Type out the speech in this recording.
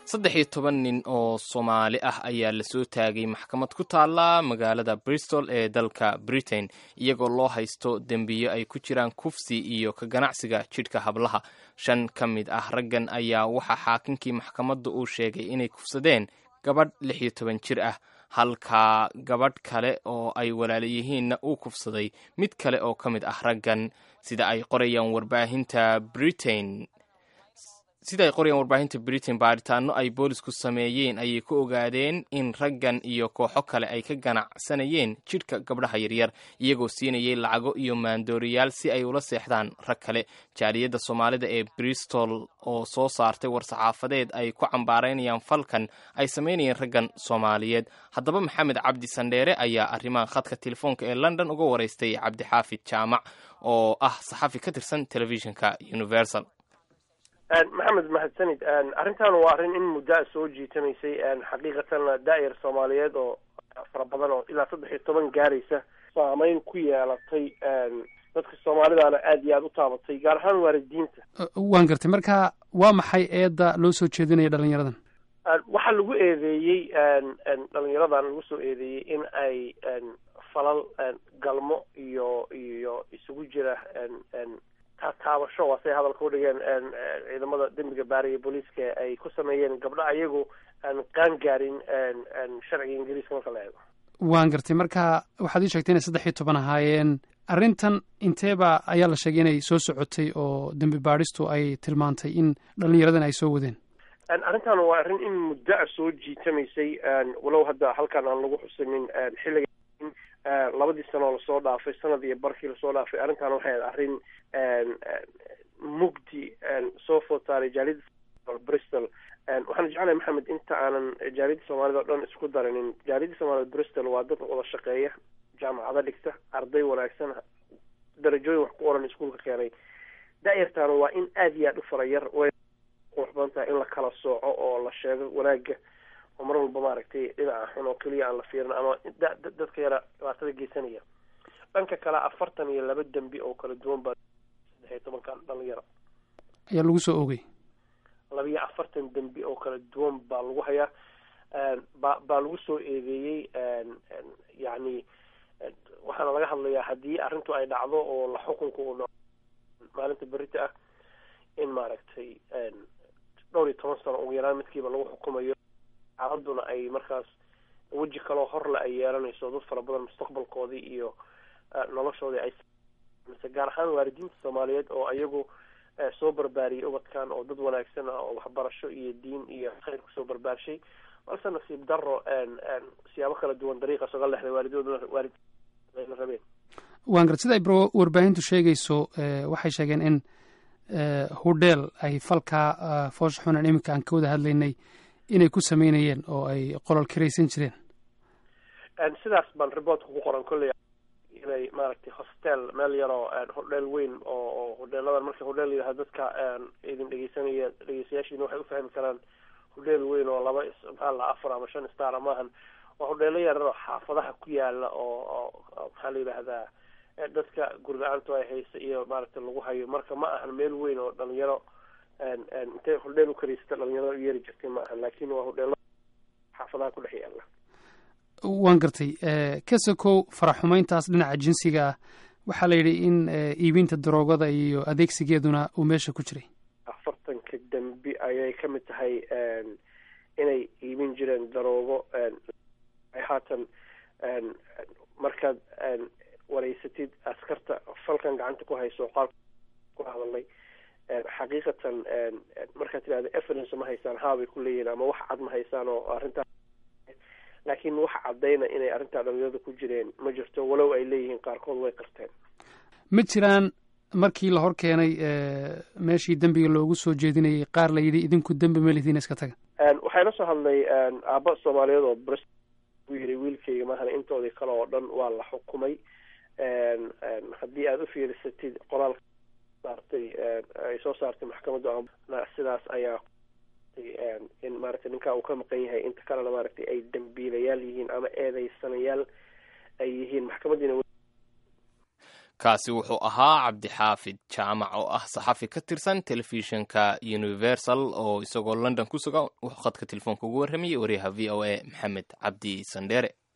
saddex iyo toban nin oo soomaali ah ayaa lasoo taagay maxkamad ku taalla magaalada bristol ee dalka britain iyagoo loo haysto dembiyo ay ku jiraan kufsi iyo ka ganacsiga jidhka hablaha shan ka mid ah raggan ayaa waxaa xaakinkii maxkamadda uu sheegay inay kufsadeen gabadh lix iyo toban jir ah halka gabadh kale oo ay walaala yihiinna uu kufsaday mid kale oo ka mid ah raggan sida ay qorayaan warbaahinta britain sida ay qorayaan warbaahinta britain baaritaano ay boolisku sameeyeen ayay ku ogaadeen in raggan iyo kooxo kale ay ka ganacsanayeen jidhka gabdhaha yaryar iyagoo siinayay lacago iyo maandooriyaal si ay ula seexdaan rag kale jaaliyadda soomaalida ee bristol oo soo saartay war-saxaafadeed ay ku cambaaraynayaan falkan ay samaynayeen raggan soomaaliyeed haddaba maxamed cabdi sandheere ayaa arrimaha khadka telefoonka ee london uga waraystay cabdixaafid jaamac oo ah saxafi ka tirsan telefishinka universal maxamed mahadsanid arrintan waa arrin in muddaa soo jiitamaysay xaqiiqatan daa'ir soomaaliyeed oo fara badan oo ilaa saddex iyo toban gaaraysa saameyn ku yeelatay dadka soomaalidaana aad iyo aada u taabatay gaar ahaan waalidiinta waan gartay marka waa maxay eedda loo soo jeedinaya dhalinyaradan waxaa lagu eedeeyey dhalinyaradan lagu soo eedeeyey in ay falal galmo iyo iyo isugu jira taabasho waa say hadalka udhigeen ciidamada dembiga baariya booliiska ay ku sameeyeen gabdho ayagu aan qaan gaarin sharciga ingiriiska marka la eego waan gartay marka waxaad ii sheegtay inay saddex iyo toban ahaayeen arrintan inteeba ayaa la sheegay inay soo socotay oo dembi baadhistu ay tilmaantay in dhalinyaradan ay soo wadeen arrintan waa arrin in muddo a soo jiitamaysay walow hadda halkan aan lagu xusanin xilliga labadii sanoo lasoo dhaafay sanad iyo barkii lasoo dhaafay arrintan waxay ahayd arrin mugdi soo food saaray jaaliyadda bristol waxaan jeclahay maxamed inta aanan jaaliyadda soomaalida o dhan isku darinin jaaliyadda soomaalida bristol waa dad wada shaqeeya jaamacado dhigta arday wanaagsan darajooyin wax ku oran iskuolka keenay da-yartaana waa in aada iyo aada u farayar way qurux badan tahay in la kala sooco oo la sheego wanaaga oo mar walba maaragtay dhinaca xun oo keliya aan la fiirin ama dadka yara dhibaatada geysanaya dhanka kale afartan iyo laba dembi oo kala duwan baa saddex iyo tobankan dhalinyaro ayaa lagu soo oogay laba iyo afartan dembi oo kala duwan baa lagu hayaa ba baa lagu soo eedeeyey yacni waxaana laga hadlayaa haddii arrintu ay dhacdo oo la xukunka uu dhaco maalinta berita ah in maaragtay dhowr iyo toban sano ugu yaraan midkiiba lagu xukumayo xaaladuna ay markaas weji kaloo horle ay yeelanayso dad fara badan mustaqbalkoodii iyo noloshoodii ay mise gaar ahaan waalidiinta soomaaliyeed oo ayagu soo barbaariyay ubadkan oo dad wanaagsan ah oo waxbarasho iyo diin iyo khayr kusoo barbaarshay balse nasiib daro siyaabo kala duwan dariiqaas oga lexday waalidooduna waalid la rabeen waan garad sida ay warbaahintu sheegayso waxay sheegeen in hudheel ay falkaa foosha xunan iminka aan ka wada hadlaynay inay ku sameynayeen oo ay qolol karaysan jireen sidaas baan reportka ku qoran kolley inay maaragtay hostel meel yaroo hodheel weyn oo oo hodheeladan marka hodheel yidhaha dadka idin dhegeysanaya dhegeystayaashiina waxay ufahmi karaan hodheel weyn oo laba maxaa la afar ama shan star maahan waa hodheelo yarar oo xaafadaha ku yaala oo oo maxaa la yidhaahdaa dadka gurla-aantu ay haysa iyo maaragtay lagu hayo marka ma ahan meel weyn oo dhalinyaro intay hodheel u karaysata dhalinyarada u yeeri jirtay ma ahan laakin waa hodheelo xaafadaha ku dhex yaala waan gartay kasakow faraxumayntaas dhinaca jinsiga ah waxaa la yidhi in iibinta daroogada iyo adeegsigeeduna uu meesha ku jiray afartanka dembi ayay ka mid tahay inay iibin jireen daroogo haatan markaad wareysatid askarta falkan gacanta ku hayso qaal ku hadalnay xaqiiqatan markaad tidhahda evidence ma haysaan haabay ku leeyihin ama wax cad ma haysaan oo arrintaa laakiin wax caddayna inay arrintaa dhalinyarada ku jireen ma jirto walow ay leeyihiin qaarkood way qarteen ma jiraan markii la hor keenay meeshii dembiga loogu soo jeedinayay qaar la yidhi idinku dembi ma lihiin iska taga waxaa ila soo hadlay aaba soomaaliyeed oo bris u yiri wiilkayga maahan intoodii kale oo dhan waa la xukumay haddii aada u fiirisatid qoraalka saartay ay soo saartay maxkamaddu sidaas ayaa in maaragtay ninkaa uu ka maqan yahay inta kalena maaragtay ay dambiilayaal yihiin ama eedeysanayaal ay yihiin maxkamadiina kaasi wuxuu ahaa cabdixaafid jaamac oo ah saxafi ka tirsan telefishinka universal oo isagoo london ku sugan wuxuu khadka telefoonka ugu warramayay wariyaha v o a maxamed cabdi sandheere